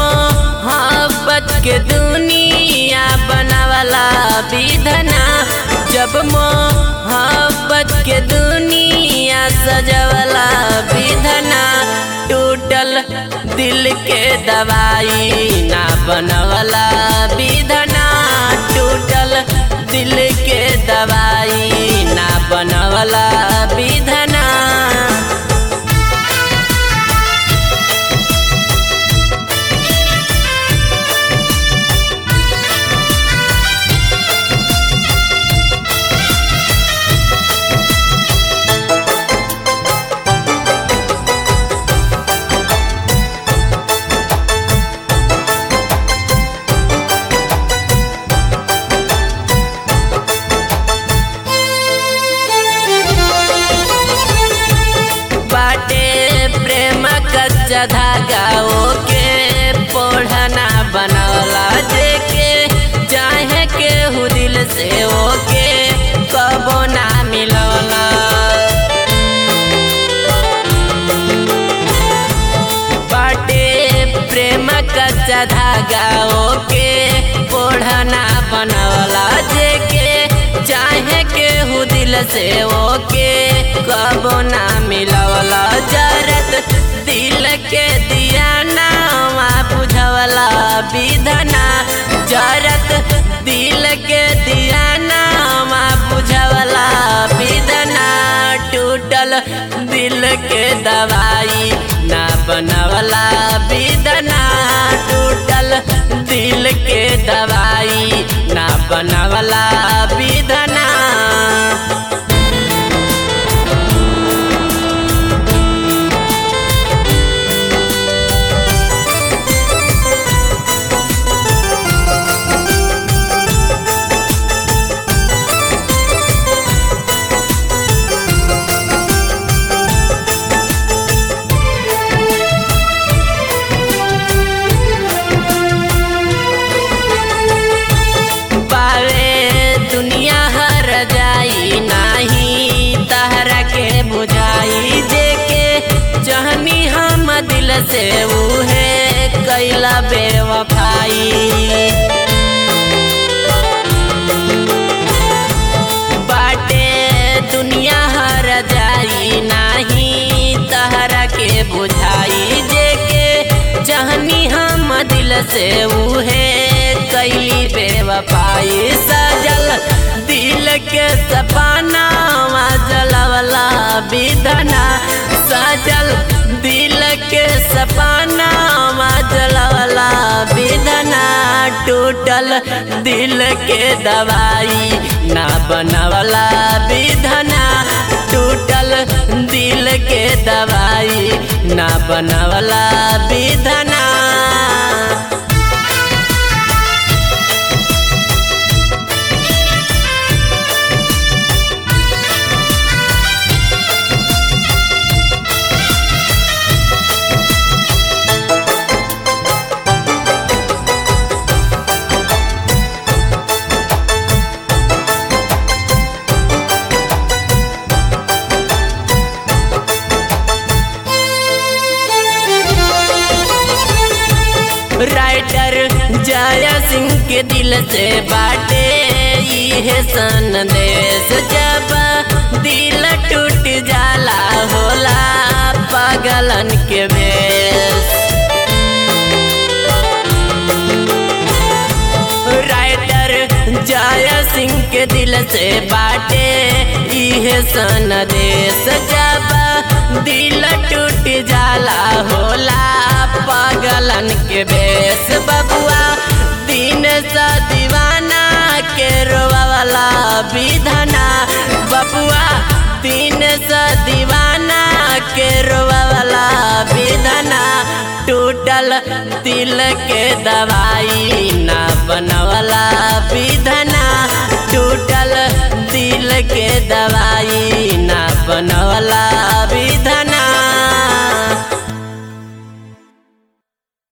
मोहब्बत के दुनिया बनावला विधना जब मोहब्बत के दुनिया सजवला विधना टूटल दिल के दवाई ना बनवला विधना टूटल दिल के दवाई ना बनवला विधना बाटे प्रेम कच्चा धागा ओके पोढ़ना बनवला जेके चाहे के हु दिल से ओके कबो ना मिलवला बाटे प्रेम कच्चा धागा ओके पोढ़ना बनवला जेके चाहे के हु दिल से ओके कबो ना मिलवला जरत दिल के दिया नावा बुझवला विधना जरत दिल के दिया नावा बुझवला विधना टूटल दिल के दवाई ना बनवला विधना टूटल दिल के दवाई ना बनवला विधना पावे दुनिया हर जाई नाही तहरा के बुझाई जेके जहनी हम दिल से उहे कैला बेवफाई बाटे दुनिया हर जाई नाही तहरा के बुझाई जेके जहनी हम दिल से उहे कैली बेवफाई सजल दिल के सपना जलवला विधना सजल दिल के सपना जलवला विधना टूटल दिल के दवाई ना बनवला विधना टूटल दिल के दवाई ना बनवला विधना राइटर जया सिंह के दिल से बाटे ये संदेश जब दिल टूट जाला होला पागलन के भेष राइटर जया सिंह के दिल से बाटे इहे संदेश जब दिल टूट जाला होला पागलन के बेस बबुआ दिन सा दीवाना के रोवाला विधना बबुआ दिन सा दीवाना के रोवाला विधना टूटल दिल के दवाई ना बनवला विधना टूटल दिल के दवाई ना बनवला